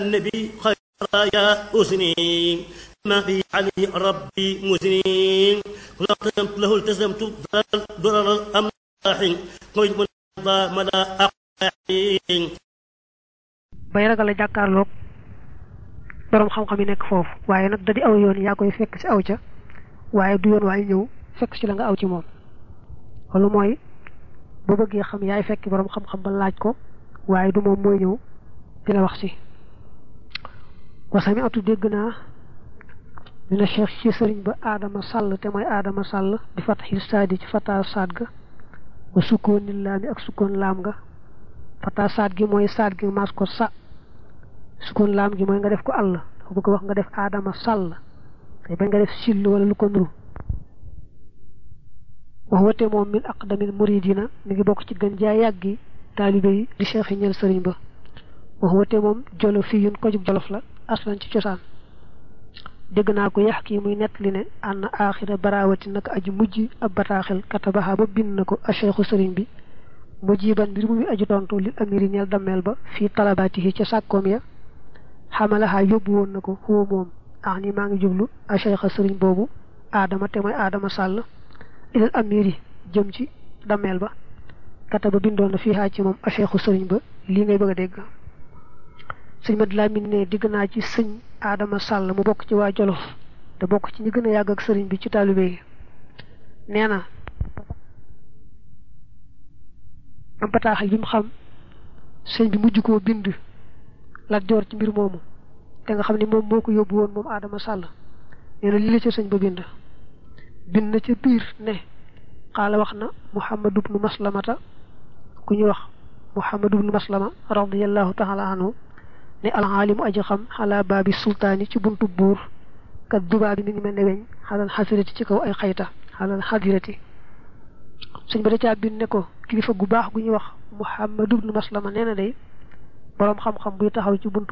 النبي خير يا أسني ما في علي ربي مسنين كنا التزمت له التزمت ضرر الأملاح قلت من مدى أقاحين bay ragal a jàkkaarloog borom xam-xam yi nekk foofu waaye nag da di aw yoon yaa koy fekk ci aw ca waaye du yoon waaye ñëw fekk ci la nga aw ci moom loolu mooy boo bëggee xam yaay fekk borom xam-xam ba laaj ko waaye du moom mooy ñëw di la wax ci wasami atu dégg naa dina cheikh ci sëriñ ba aadama sàll te mooy aadama sàll di fataxi saadi ci fata saad ga wa sukkooni laami ak sukkoon laam ga fata saad gi mooy saad gi maas ko sa sukkoon laam gi mooy nga def ko àll dafa bëgg wax nga def aadama sàll te bañ nga def sill wala lu ko nuru wax wate moom min aqdamil muridina mi ngi bokk ci gën jaa yàggi taalibe yi di cheikh yi ñeel sëriñ ba wax wate moom jolof fii yun ko jub jolof la aslan ci cosaan dégg naa ko yax kii muy nett li ne ànd aaxira barawati naka aji mujj ab bataaxel katabaxa ba bind na ko a cheikhu sëriñ bi mujiban mbir mu muy aju tontu li amiri ñeel dammeel ba fii talabaatihi ca sàkkoom ya xamalaxaa yóbbu woon na ko xuwa moom ax ni maa ngi jublu a cheikha sëriñ boobu aadama te mooy aadama sàll ilal amiri jëm ci dammeel ba kataba bindoon na fii xaa ci moom a cheikhu sëriñ ba lii ngay bëgg a dégg sëñ Mad Lamin ne digg naa ci sëñ Adama Sall mu bokk ci waa Jolof te bokk ci ñi gën a yàgg ak sëriñ bi ci taalibe yi nee na am bataaxal bi mu xam sëñ bi mujj koo bind Lat Joor ci mbir moomu te nga xam ne moom moo ko yóbbu woon moom Adama Sall nee na lii la ca sëñ ba bind bind na ca biir ne xaala wax na Muhammad ibnu Maslamata ku ñu wax Muhammad ibnu Maslama radiyallahu taala anhu ne alxaalimu aji xam xalaa baabi sultaani ci buntu buur kat dubaa bi mi ngi mel ne weñ xalal xasirati ci kaw ay xayta xalal xadirati suñ ba da caa bind ne ko kilifa gu baax gu ñuy wax Muhammad ibnu Maslama nee na day boroom xam-xam buy taxaw ci buntu